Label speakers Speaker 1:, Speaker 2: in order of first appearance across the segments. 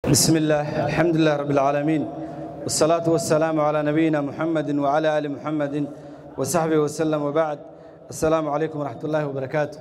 Speaker 1: بسم الله الحمد لله رب العالمين والصلاة والسلام على نبينا محمد وعلى آل محمد وصحبه وسلم وبعد السلام عليكم ورحمة الله وبركاته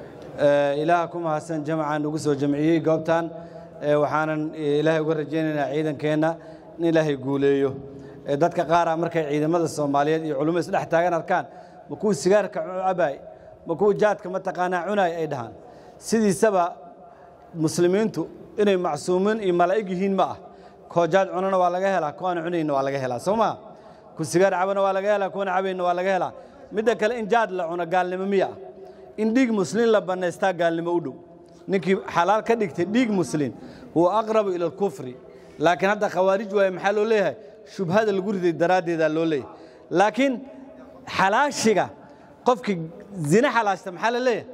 Speaker 1: إلهكم حسن جمعا نقص وجمعيه قبطان waxaanan ilaahay uga rajaynaynaa ciidankeenna in ilaahay guuleeyo dadka qaara markay ciidamada soomaaliyeed iyo culummo isdhex taagan arkaan ma kuwa sigaarka cabaay ma kuwa jaadka mataqaanaa cunaay ay dhahaan sidiisaba muslimiintu inay macsuumiin iyo malaa'ig yihiin ma ah koo jaad cunana waa laga helaa kuwaana cunayna waa laga helaa soo maa ku sigaar cabana waa laga helaa kuwana cabayna waa laga helaa midda kale in jaad la cuno gaalnimo miya ah in dhiig muslimiin la bannaystaa gaalnimo u dhow ninkii xalaal ka dhigtay dhiig muslim huwa aqrabu ila alkufri laakiin hadda khawaarij waaye maxaa loo leeyahay shubhada lagu riday daraaddeedaa loo leeyahay laakiin xalaashiga qofkii zine xalaashta maxaa la leeyahay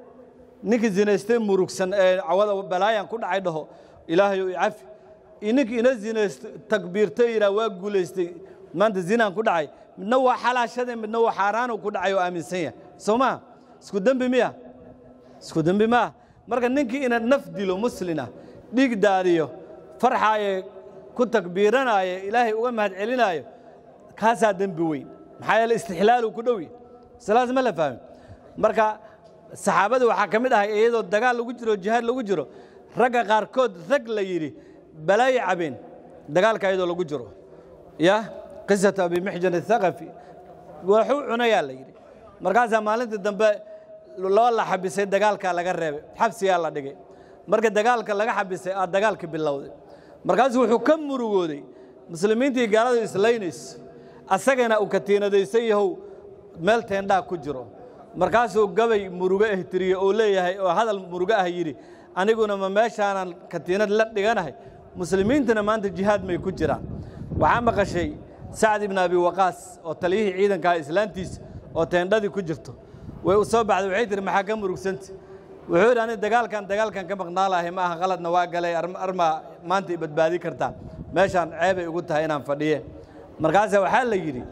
Speaker 1: ninkii zinaystay murugsan ee cawada balaayan ku dhacay dhaho ilaahayow icafi iyo ninkii ina zinaysto takbiirtay yidhaha waa guulaystay maanta zinaan ku dhacay midna waa xalaashade midna waa xaaraanu ku dhacay oo aaminsan yahay soo maa isku dembi miya isku dembi maa marka ninkii ina naf dilo muslina dhiig daadiyo farxaaye ku takbiiranaayo ilaahay uga mahad celinaayo kaasaa dembi weyn maxaa yeele istixlaalu ku dhowi salaas ma la fahmin marka saxaabada waxaa ka mid ahay iyadoo dagaal lagu jiro jihaad lagu jiro ragga qaarkood rag la yidhi balaayo cabeen dagaalka iyadoo lagu jiro ya qisatu abi mixjan athaqafi waxuu cunayaa la yidhi markaasaa maalintii dambe loo la xabisay dagaalkaa laga reebay xabsigaa la dhigay marka dagaalka laga xabisay aa dagaalka bilowday markaasuu wuxuu ka murugooday muslimiintii gaaladu islaynayso asagana uu katiinadaysan yahow meel teendhaa ku jiro markaasuu gabay murugo ah tiriye oo leeyahay oo hadal murugo ah yidhi aniguna ma meeshaanan katiinad la dhiganahay muslimiintuna maanta jihaad may ku jiraan waxaa maqashay sacd ibn abi waqaas oo taliyihii ciidankaa islaantiisa oo teendhadii ku jirto way u soo baxday waxay tihi maxaa ka murugsanta wuxuu yidhi ani dagaalkan dagaalkan ka maqnaa lahay ma aha qaladna waa galay armaa maanta i badbaadi kartaa meeshaan ceebay ugu tahay inaan fadhiye markaasa waxaa la yidhi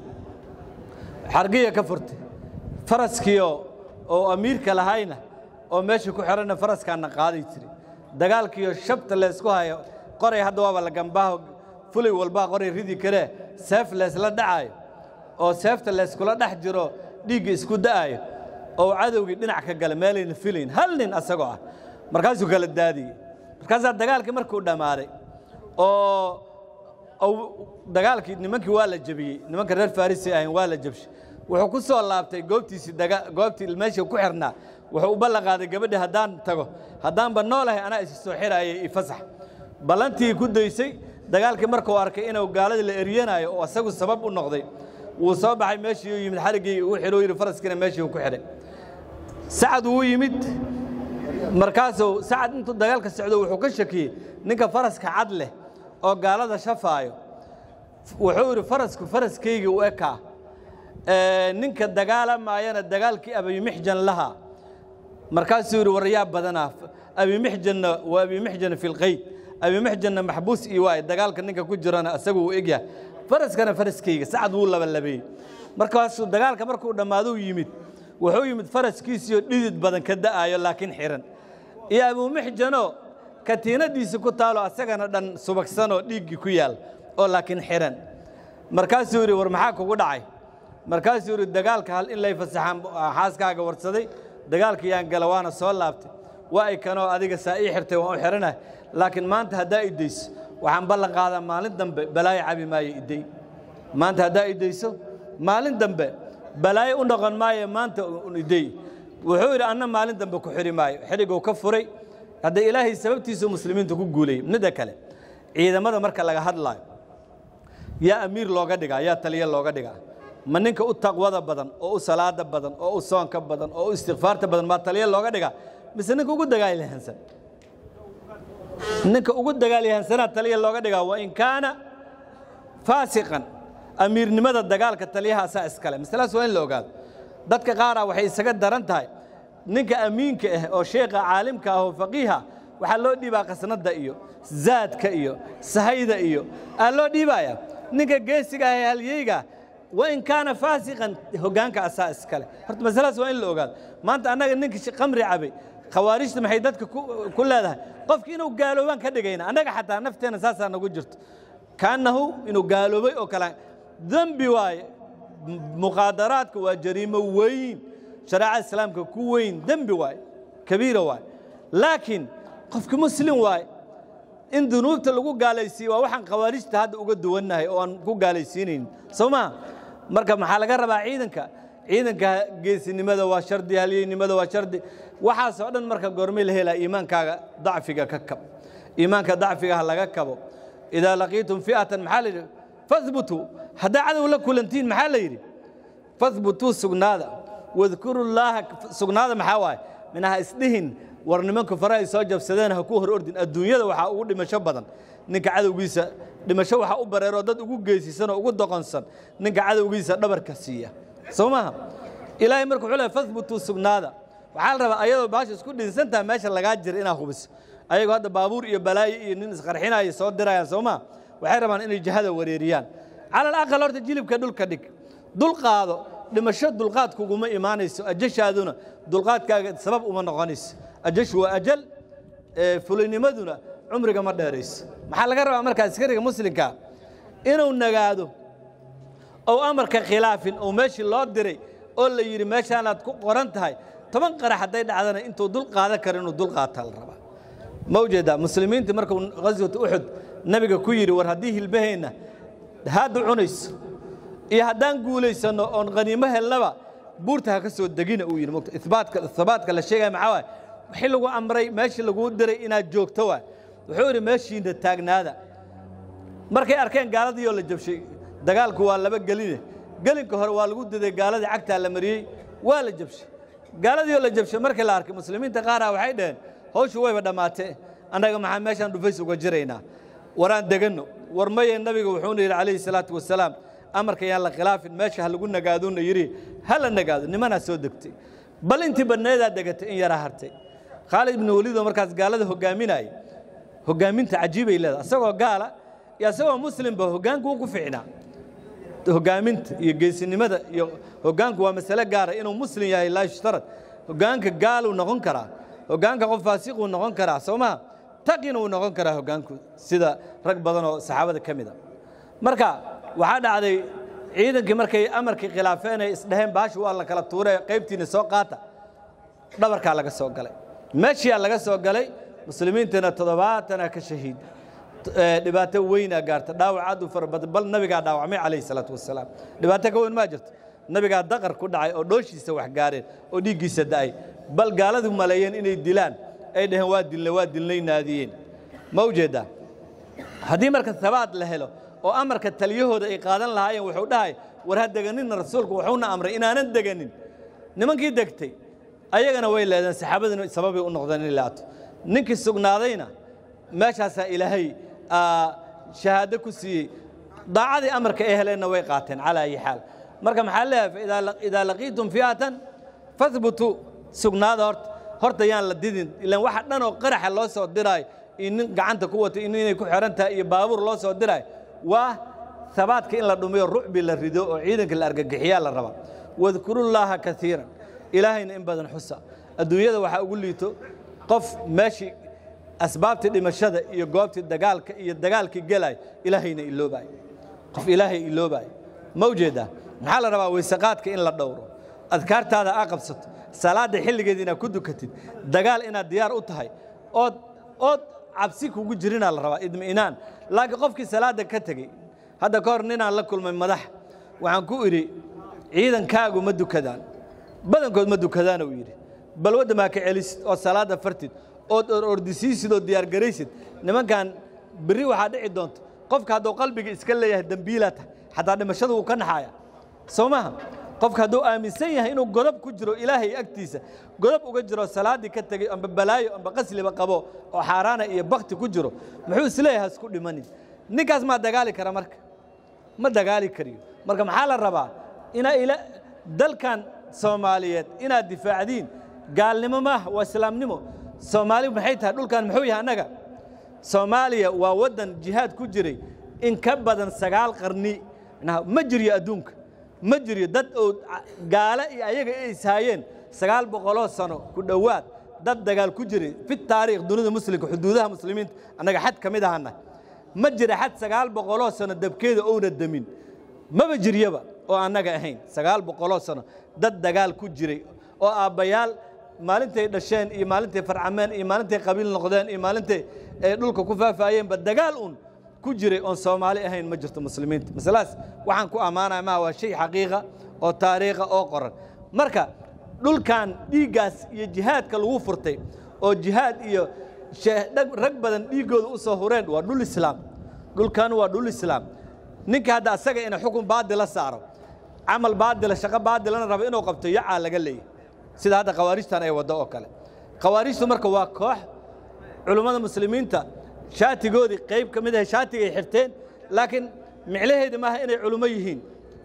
Speaker 1: xargiya ka furtay faraskiio oo amiirka lahayna oo meesha ku xidhanna faraskaana qaaday jiri dagaalkiiyo shabta leysku hayo qoray hadda waaba la gambaaho fulay walbaa qoray ridi karee seef leysla dhacaayo oo seefta layskula dhex jiro dhiigga isku da'aayo oo cadowgii dhinac ka gala meelayna filayn hal nin asagoo ah markaasuu kala daadiyey markaasaa dagaalkii markuu dhammaaday oo dagaalkii nimankii waa la jebiyey nimanka reer farisi ahayn waa la jebshay wuxuu ku soo laabtay goobtiisii goobtii meesha ku xirnaa wuxuu u ballan qaaday gabadhi haddaan tago haddaanba noolahay anaa isi soo xiraayay i fasax ballantii ku daysay dagaalkii markuu arkay inuu gaaladii la eryanaayo oo asagu sabab u noqday wuu soo baxay meeshii u yimid xariggii uu xidhuu yidhi faraskiina meeshii uu ku xidhay sacad wuu yimid markaasuu sacad intuu dagaalka socdo wuxuu ka shakiyey ninka faraska cad leh oo gaalada shafaayo wuxuu yidhi farasku faraskaygii u ekaa ninka dagaalamaayana dagaalkii abimixjan lahaa markaasuu yidhi waryaa badanaa abimixjanna waa abimixjana fi lqayd abimixjanna maxbuus iyo waay dagaalka ninka ku jirana isagu uu egyahay faraskana faraskayga sacad wuu labalabeeyey markaasuu dagaalka markuu dhammaaduu yimid wuxuu yimid faraskiisiioo dhidid badan ka da'aayo laakiin xihan iyo abumixjanoo katiinadiisi ku taalo asagana dhan subagsanoo dhiiggii ku yaal oo laakiin xihan markaasuu yidhi war maxaa kugu dhacay markaasuu yidhi dagaalka hal in lay fasaxaan xaaskaaga warsaday dagaalka yaan gala waana soo laabtay waa ay kanoo adiga saa ii xirtay waan u xihanahay laakiin maanta haddaa idayso waxaan ballan qaadaa maalin dambe balaayo cabi maayo idday maanta haddaa idayso maalin dambe balaayo u noqon maayo maanta idday wuxuu yidhi anna maalin dambe ku xidhi maayo xidhiguu ka furay hadda ilaahay sababtiisu muslimiinta ku guulayay midda kale ciidamada marka laga hadlaayo yaa amiir looga dhigaa yaa taliya looga dhigaa ma ninka u taqwada badan oo u salaada badan oo u soonka badan oo u istikfaarta badan maa taliya looga dhigaa mise ninka ugu dagaalyahansan ninka ugu dagaalyahansanaa taliya looga dhigaa wa in kaana faasiqan amiirnimada dagaalka taliyahaasaa iskale masalaas waa in la ogaado dadka qaaraa waxay isaga daran tahay ninka amiinka ah oo sheekha caalimka ah oo faqiiha waxaa loo dhiibaa qasnadda iyo zaadka iyo sahayda iyo aa loo dhiibaya ninka geesiga ah ee halyeyga wain kaana faasiqan hoggaanka asaa iskale horta masaladaas waa in la ogaado maanta annaga ninka khamri cabay khawaarijta maxay dadka ku leedahay qofki inuu gaaloobaan ka dhigayna annaga xataa nafteenna saasaa nagu jirto kaannahu inuu gaaloobay oo kale dembi waaye muqaadaraadka waa jariimo weyn shareecada islaamka ku weyn dembi waaye kabiira waaye laakiin qofki muslim waaye in dunuubta lagu gaalaysiiye waa waxaan khawaarijta hadda uga duwannahay oo aan ku gaalaysiinaynin soo maha marka maxaa laga rabaa ciidanka ciidanka geesinimada waa shardi halyeynimada waa shardi waxaasoo dhan marka goormay la helaa iimaankaaga dacfiga ka kab iimaanka dacfiga ha laga kabo idaa laqiitum fi'atan maxaa la yidhi fahbutuu haddaa cadow la kulantiin maxaa la yidhi fahbutuu sugnaada wadkuru llaaha sugnaada maxaa waaye minaha isdhihin war nimanku fare ay soo jabsadeen ha ku hor ordin adduunyada waxaa ugu dhimasho badan ninka cadowgiisa dhimasho waxaa u bareeroo dad ugu geesisanoo ugu doqonsan ninka cadowgiisa dhabarka siiya soo maaha ilaahay marka wuxuu lehay fahbutuu sugnaada waxaa la rabaa ayadoo baasha isku dhinsantaha meesha lagaa jira inaad hubiso ayagoo hadda baabuur iyo balaayo iyo nin isqarxinaya soo dirayaan soo maa waxay rabaan inay jihada wareeriyaan cala alaqal horta jilibka dhulka dhig dul qaado dhimasho dulqaad kuguma imaanayso ajashaaduna dulqaadkaaga sabab uma noqonayso ajashu waa ajal fulaynimaduna cumriga ma dheerayso maxaa laga rabaa markaa askariga muslimkaa inuu nagaado ou amarka khilaafin oo meeshii loo diray oo la yidhi meeshaanaad ku qoran tahay toban qarax hadday dhacdana intuu dul qaadan karo inuu dul qaataa la rabaa ma ujeedaa muslimiintii markuu ghaswat uxud nabiga ku yidhi war haddii hilbaheenna haadda cunayso iyo haddaan guulaysanno oon khaniimo helnaba buurta ha ka soo degina uu yidhi mogta ibaatka habaadka la sheegaya maxaa waay wixii lagu amray meeshii laguu diray inaad joogto waay wuxuu yidhi meeshiina taagnaada markay arkeen gaaladiioo la jabshay dagaalku waa laba geline gelinka hore waa lagu diday gaaladii cagtaa la mariyey waa la jabshay gaaladiioo la jabshay markii la arkay muslimiinta qaaraha waxay dhaheen hawshu wayba dhammaatee annaga maxaa meeshaan dhufays uga jiraynaa waraan deganno war maye nabiga wuxuuna yidhi calayhi salaatu wasalaam amarka yaan la khilaafin meesha ha lagu nagaaduuna yidhi ha la nagaado nimanaa soo degtay bal intii badneedaa degatay in yaraa hartay khaalid ibnu weliidoo markaas gaalada hoggaaminaya hoggaaminta cajiibay leedahay asagoo gaala iyo asagoo muslimba hoggaanku wuu ku ficnaa hoggaaminta iyo geesinimada iyo hoggaanku waa masale gaara inuu muslim yahay laa yushtarad hoggaanka gaaluu noqon karaa hoggaanka qof faasiquu noqon karaa soo maha taqina wuu noqon karaa hoggaanku sida rag badan oo saxaabada ka mid a marka waxaa dhacday ciidankii markay amarkii khilaafeen ay isdhaheen baashu waa la kala tuure qaybtiina soo qaata dhabarkaa laga soo galay meeshiyaa laga soo galay muslimiintana toddobaatana ka shahiid dhibaato weynaa gaarta dhaawac aad u fara badan bal nabigaa dhaawacmay calayhi salaatu wasalaam dhibaato ka weyn maa jirto nabigaa daqar ku dhacay oo dhooshiisa wax gaareen oo dhiiggiisa da'ay bal gaaladu maleeyeen inay dilaan ay dhaheen waa dilnay waa dilnay naadiyeen ma ujeeddaa haddii marka habaad la helo oo amarka taliyahooda ay qaadan lahaayeen wuxuu dhahay war ha deganinna rasuulku wuxuuna amray inaanan deganin nimankii degtay ayagana way leedeen saxaabadina sababay u noqdeen inay laato ninkii sugnaadayna meeshaasaa ilaahay shahaado ku siiyey daacadii amarka ay heleenna way qaateen calaa ayi xaal marka maxaa leeyahay idaa laqiitum fi'atan fahbutuu sugnaada horta horta yaan la didin ilaan waxa dhan oo qaraxa loo soo diraayo iyo nin gacanta ku wato inay ku xihan tahay iyo baabuur loo soo diraayo waa habaadka in la dhumiyo rucbi la rido oo ciidanka la argagixiyaa la rabaa wadkurullaaha kaiiran ilaahayna in badan xusa adduunyada waxaa ugu liito qof meeshii asbaabtii dhimashada iyo goobtii dagaalka iyo dagaalkii gelay ilaahayna iloobayo qof ilaahay iloobayo ma ujeeddaa maxaa la rabaa weysaqaadka in la dhowro adkaartaada aa qabsato salaadda xilligeed inaad ku dukatid dagaal inaad diyaar u tahay ood ood cabsi kugu jirinaa la rabaa idmi'inaan laakiin qofkii salaadda ka tegey hadda ka hor ninaan la kulmay madax waxaan ku idhi ciidankaagu ma dukadaan badankood ma dukadaan uu yidhi bal wadda maa ka celisid oo salaadda fartid ood ordisiisid oo diyaargaraysid nimankan berri waxaa dhici doonta qofka hadduu qalbiga iska leeyahay dembiilaa tahay xataa dhimashadu wuu ka naxaaya soo maaha qofka hadduu aaminsan yahay inuu godob ku jiro ilaahay agtiisa godob uga jiro salaaddii ka tegey amba balaayo amba qasliba qabo oo xaaraana iyo bakti ku jiro muxuu isleeyahay hasku dhimanin ninkaas maa dagaali kara marka ma dagaali kariyo marka maxaa la rabaa inaa ila dalkan soomaaliyeed inaad difaacdiin gaalnimo maaha waa islaamnimo soomaali maxay tahay dhulkan muxuu yahay annaga soomaaliya waa waddan jihaad ku jiray in ka badan sagaal qarni ma jiryo adduunka ma jiryo dad oo gaale iyo ayaga ay ishaayeen sagaal boqoloo sano ku dhowaad dad dagaal ku jiray fi taariikh dunida muslimka xuduudaha muslimiinta annaga xad ka mid ahana ma jira xad sagaal boqoloo sano dabkeeda ouna demin maba jiryaba oo annaga ahayn sagaal boqoloo sano dad dagaal ku jiray oo aabbayaal maalintay dhasheen iyo maalintay farcameen iyo maalintay qabiil noqdeen iyo maalintay ay dhulka ku faafaayeenba dagaal un ku jiray oon soomaali ahayn ma jirto muslimiinta masaladaas waxaan ku ammaanaya maha waa shay xaqiiqa oo taariikha oo qoran marka dhulkan dhiiggaas iyo jihaadka lagu furtay oo jihaad iyo rag badan dhiiggooda u soo hureen waa dhul islaam dhulkan waa dhul islaam ninka hadda asaga ina xukun baadila saaro camal baadila shaqo baadilana rabo inuu qabto yacaa laga leeyahy sida hadda khawaarijtan ay waddo oo kale khawaarijtu marka waa koox culummada muslimiinta shaatigoodii qayb ka mid ahay shaatigay xirteen laakiin miclaheedi maaha inay culummo yihiin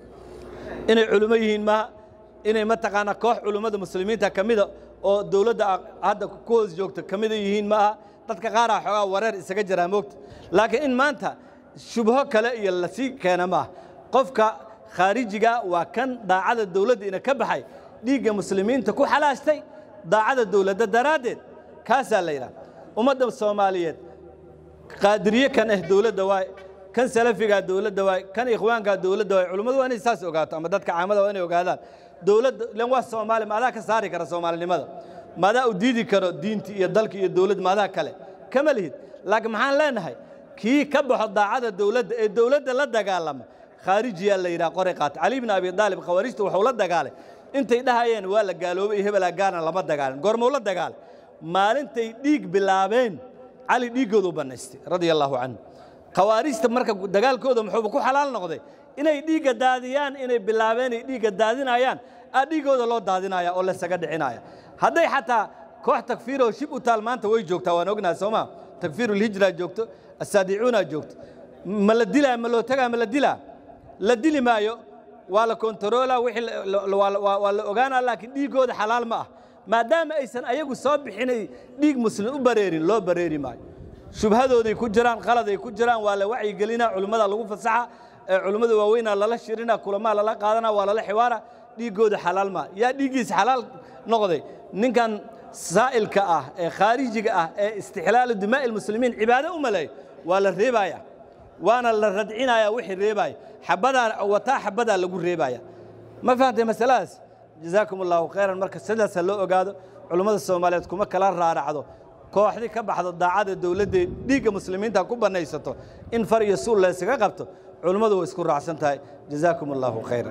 Speaker 1: inay culummo yihiin maaha inay mataqaanaa koox culummada muslimiinta ka mida oo dowladda hadda ku hoos joogta ka mida yihiin maaha dadka qaaraa xoogaa wareer isaga jiraa moogta laakiin in maanta shubho kale iyo lasii keena maaha qofka khaarijiga waa kan daacada dowladda ina ka baxay dhiigga muslimiinta ku xalaashtay daacada dowladda daraaddeed kaasaa la yidhaha ummadda soomaaliyeed qaadiriye kan ah dowladda waay kan salafigaa dowladda waay kan ikhwaankaa dowladda waay culummadu waa inay saas ogaato ama dadka caamada waa inay ogaadaan dowladda ilan waa soomaali maadaa ka saari kara soomaalinimada maadaa u diidi karo diinti iyo dalki iyo dowladd maadaa kale kama lihid laakiin maxaan leenahay kii ka baxo daacada dowladda ee dowladda la dagaalama khaarijiyaa la yidhaha qoray qaata cali bn abi daalib khawaarijta wuxuu la dagaalay intay dhahayeen waa la gaaloobay iyo hebelaa gaarna lama dagaalin goormuu la dagaalay maalintay dhiig bilaabeen cali dhiiggoodu bannaystay radia allaahu canhu khawaarijta marka dagaalkooda muxuuba ku xalaal noqday inay dhiigga daadiyaan inay bilaabeen ay dhiigga daadinayaan aa dhiiggooda loo daadinaya oo lasaga dhicinaya hadday xataa koox takfiiroo shib u taal maanta way joogtaa waan ognahay soo maa takfiirulhijraa joogto asaadicuunaa joogto ma la dilaa ma loo tagaa ma la dilaa la dili maayo waa la kontaroolaa wixii waa la ogaanaa laakiin dhiiggooda xalaal ma ah maadaama aysan ayagu soo bixinay dhiig muslim u bareerin loo bareeri maayo shubhadooday ku jiraan qaladay ku jiraan waa la wacyigelinaa culimmada lagu fasaxa ee culimmada waaweynaa lala shirina kulamaa lala qaadana waa lala xiwaara dhiiggooda xalaal maa yaa dhiiggiisa xalaal noqday ninkan saa'ilka ah ee khaarijiga ah ee istixlaalu dimaa'i lmuslimiin cibaado u maleeyo waa la reebaya waana la radcinaya wixii reebaya xabadaa wataa xabadaa lagu reebaya ma fahamtay masaladaas jazaakum allahu khayran marka sidaas ha loo ogaado culummada soomaaliyeed kuma kala raaracdo kooxdii ka baxdo daacada dowladda dhiigga muslimiinta ku bannaysato in far iyo suul la ysaga qabto culummadu way isku raacsan tahay jazaakum allahu khayran